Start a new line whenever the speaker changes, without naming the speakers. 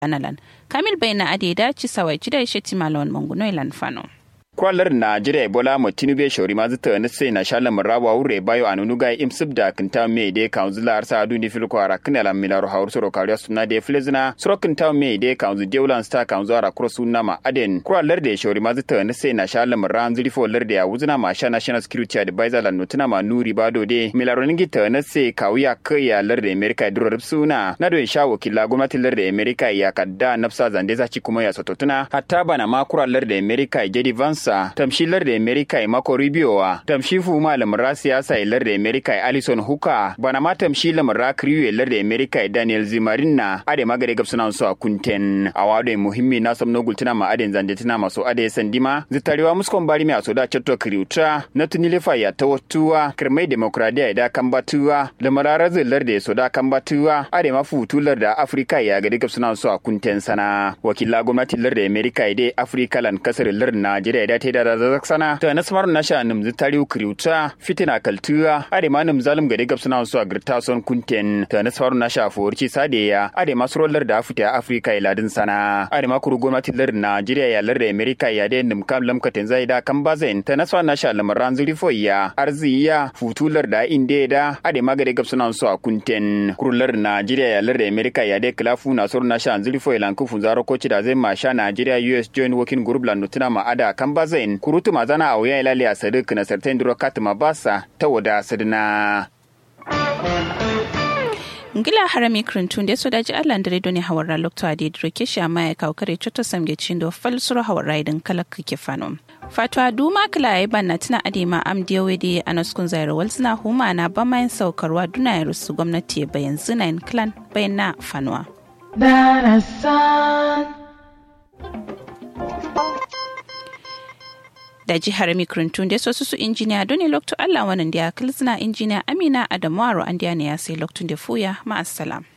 analan kamil bayna adeda ci sawai ci da shi timalon manguno ilan fano
kwalar Najeriya Ebola mo Tinubu shori ma zata na sai na shala marawa wure bayo anunu ga imsib da kinta me de kanzula arsa adu ni fil kwara kinala milaro haur soro kariya suna de flezna soro kinta me de kanzu de ulan sta kanzu ara kuro sunna ma aden kwalar de shori ma zata na sai na shala maran zuri fo lar de ya wuzna ma sha national security advisor lan nutuna ma nuri bado de milaro ningi ta na sai kawuya kaya lar de America duro suna na do sha wakila gwamnati lar de America ya kadda nafsa zande za ci kuma ya sototuna hatta bana ma kwalar de America jadi Vance sa tamshilar da Amerika ya mako ribiowa tamshifu malamin ra siyasa ya lar da Amerika ya Alison Huka bana ma tamshi lamar ra kriyo ya lar da Amerika ya Daniel Zimarin na ade magare gab suna so a kunten a wado muhimmi na sam nogul tuna ma aden zande tuna maso ade sandima zitarewa muskon bari mi aso da chatto kriutra na tunile fa ya tawattuwa kirmai demokradiya ya da kambatuwa lamara lar da so da kambatuwa ade ma futular da Afrika ya gade gab suna so a kunten sana wakila gwamnatin lar da Amerika ya dai Afrika lan kasar lar Najeriya da ta da zazak sana ta nasmar nasha nim zitariu kriuta fitina kaltuwa ade ma nim zalim gade gab suna so a girta son kunten ta nasmar nasha forci sadeya ade ma surolar da afita Afrika iladin sana ade ma kuru gwamnatin lar Najeriya ya lar da Amerika ya da nim kam lamkatin zai da kan bazen ta nasmar nasha lamaran zuri foya arziya futular da inde da ade ma gade gab suna so a kunten kurular Najeriya ya lar da Amerika ya da klafu na sur nasha zuri foya lanku funzaro koci da zai ma sha Najeriya US joint working group lan nutuna ma ada kan bazen kurutu mazana a wuya ilali a sadik na sartain duro katima basa ta wada sadina.
ngila harami krintun da soda ji allah dare doni hawara lokto ade droke shi amma ya kawo kare choto samge cindo falsuro hawara idan kala kake fano fatwa duma kala ya banna tana ade ma am diyawe da anaskun zaira walsina huma na ba mayin saukarwa duna ya rusu gwamnati bayan zinayin clan bayan na fanuwa. da jihar mikrintun da sosu su injiniya doni lokto allah wannan da ya kilsina injiniya amina adamu aro an ne ya sai loktun da fuya ma'assalam.